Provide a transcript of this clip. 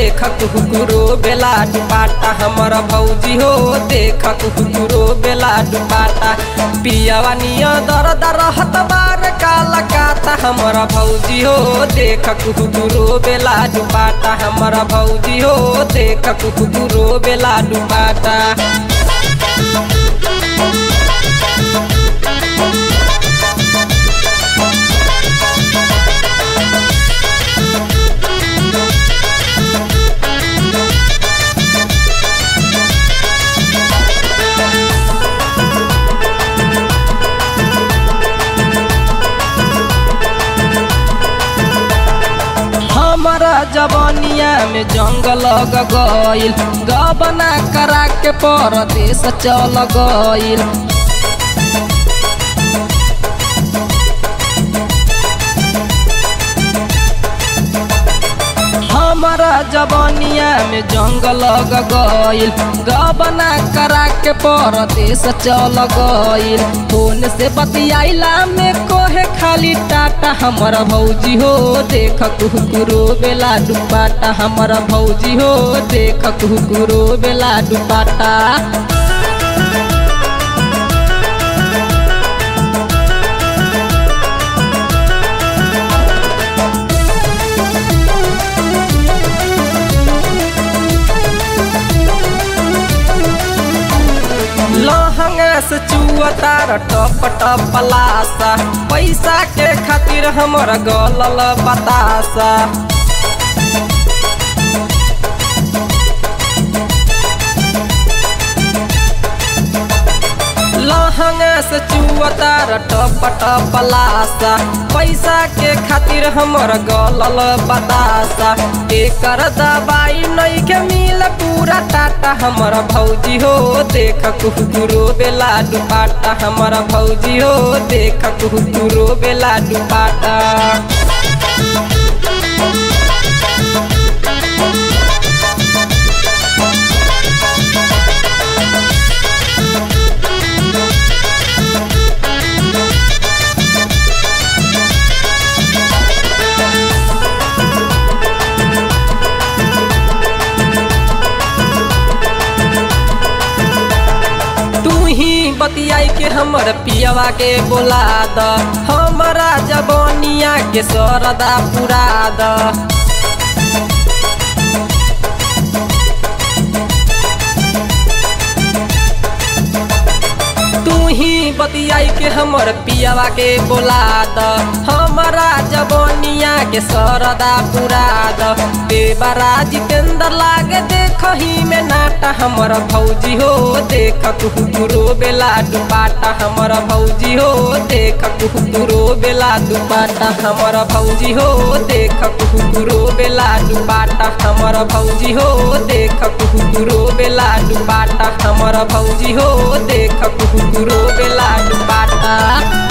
देख कुकुरो बेला दुपाटा हमर भौजी हो देख कुकुरो बेला दुपाटा पियावा निया दर दर हत बार काला काता हमर भौजी हो देख कुकुरो बेला दुपाटा हमर भौजी हो देख कुकुरो बेला दुपाटा हमारा जवानिया में जंग लग गईल गबना करा के परदेश चल गईल हमारा जवानिया में जंग लग गईल गबना करा के परदेश चल गईल फोन से बतियाइला में कोहे खाली टाटा हमर भौजी हो देख कुकुरो बेला दुपाटा हमर भौजी हो देख कुकुरो बेला दुपाटा लहंगा से चुअतार टप टप लासा पैसा के खातिर हमर गलल बतासा लहंगा से चुअतार टप टप लासा पैसा के खातिर हमर गलल बतासा एकर दवाई नहीं के मिल पूरा टाटा हमर भौजी हो देख कुकुरो बेला दुपाटा हमर भौजी हो देख कुकुरो बेला दुपाटा तू ही बतियाई के हमर पियवा के बोला द हमरा जबनिया के सरदा पुरा द तू ही बतियाई के हमर पियवा के बोला द हमरा जबनिया के सरदा पुरा द बेबरा जितेंद्र लागे देखही में नाटा हमर भौजी हो देख कुकुरो बेला दुपाटा हमर भौजी हो देख कुकुरो बेला दुपाटा हमर भौजी हो देख कुकुरो बेला दुपाटा हमर भौजी हो देख कुकुरो बेला दुपाटा हमर भौजी हो देख कुकुरो बेला दुपाटा